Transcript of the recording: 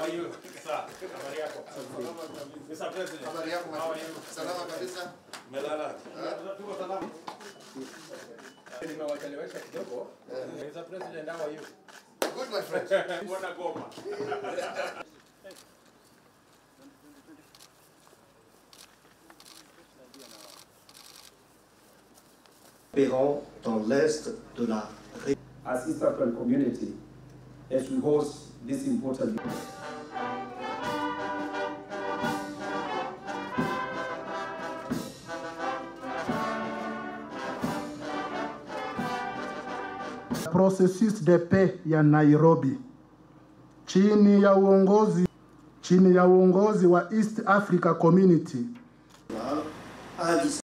are you, sir? Habari yako? Mr. President. Habari yako How are you? Salama kabisa. Melala. Tuko salama. Nimewachelewesha kidogo. Mr. President, how are you? Good my friend. Mbona goma? opérant dans l'est de la as East African community as we host this important processus de paix ya Nairobi chini ya uongozi chini ya uongozi wa East Africa Community à